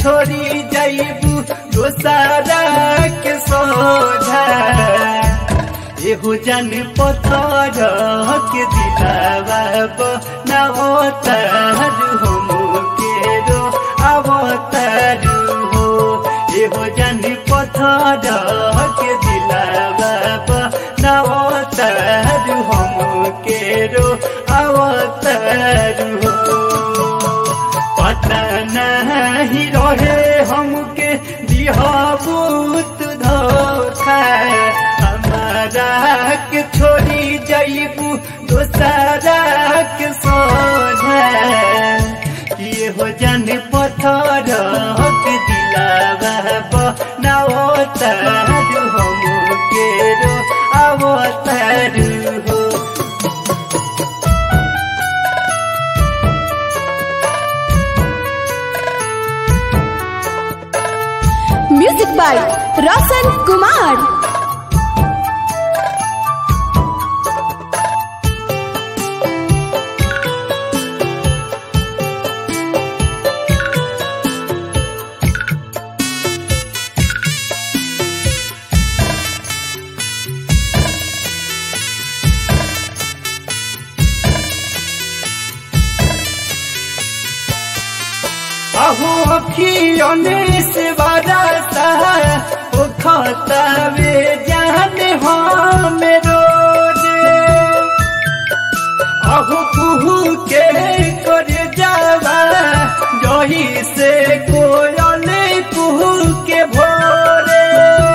छोड़ी जाइबू दोसारा के सोझा एहो जन पथर के दिलावा नवतर हम के रो अवतर हो एहो जन पथर के दिलावा नवतर हम के रो अवतर हो पता नहीं रहे हमके दिहबूत धोखा हमारा के छोड़ी जाइबू दोसारा के सोझा ये हो जन पत्थर के दिलावा बनावतर हम के रो अवतर हो म्यूजिक बाय रोशन कुमार अहो अखियोने से बरसा ओ खतवे जाने हम रोज अहो कुहू के कर जावा जही से कोयल कुहू के भोरे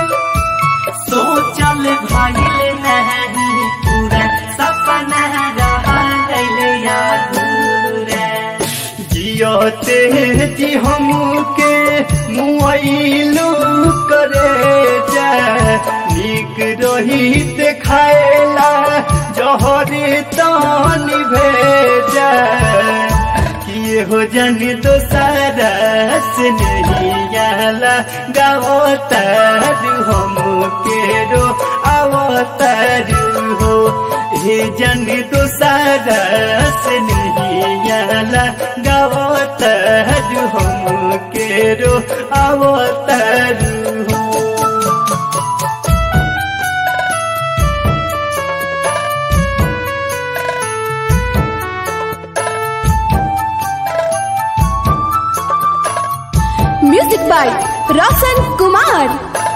सोचल भइल नहीं पूरा सपना रहल अधूरा जियते जी हमके मुआइलू करे जा निक रही देखाएला जहरे तानी भेजा किए हो जन तो सारा से नहीं आला गावतर हम के रो अवतर हो हे जन तो सारा से नहीं आला गावतर हम के रो अवतर हो म्यूजिक बाय रोशन कुमार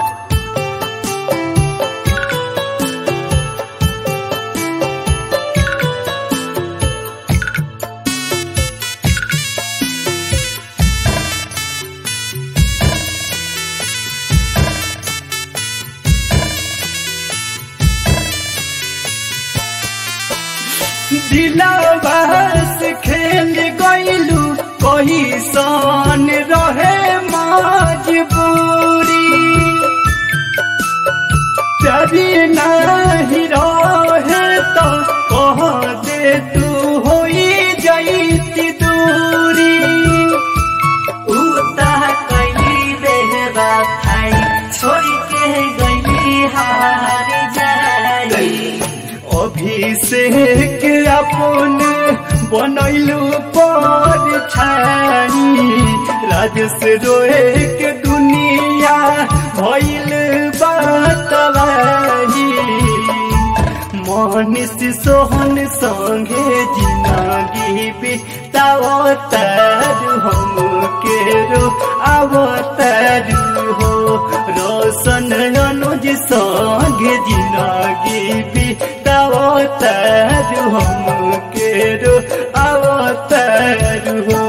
दिलावास खेल गईलू कही सन रहे मजबूरी चरी नहीं रहे तो कह दे तू होई जाती दूरी उता कैली बेहबा खाई छोड़ के गईली हार जाई अभिषेक अपन बनैलू पर छानी राजस रोए के दुनिया भइल बातवाही मनीष सोहन संगे जिंदगी बितावतर हम के रो अवतर हो रोशन अनुज संगे जिंदगी बितावतर हम के रो अवतर हो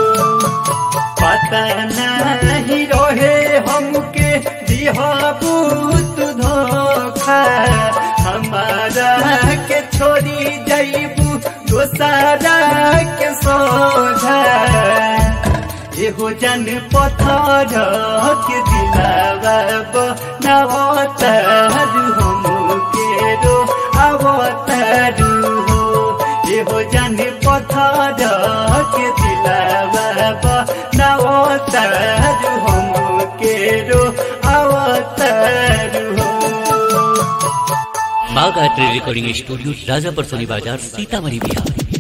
पता नहीं रहे हमके दिहबूत धोखा हमारा के छोड़ी जाइबू दोसारा के सोझा एहो जन पत्थर के दिलावा नवतर हम के रो अवतर हो एहो जन पत्थर के दिलावा नवतर हम के रो अवतर हो माँ गायत्री रिकॉर्डिंग स्टूडियो राजापुर सोनी बाजार सीतामढ़ी बिहार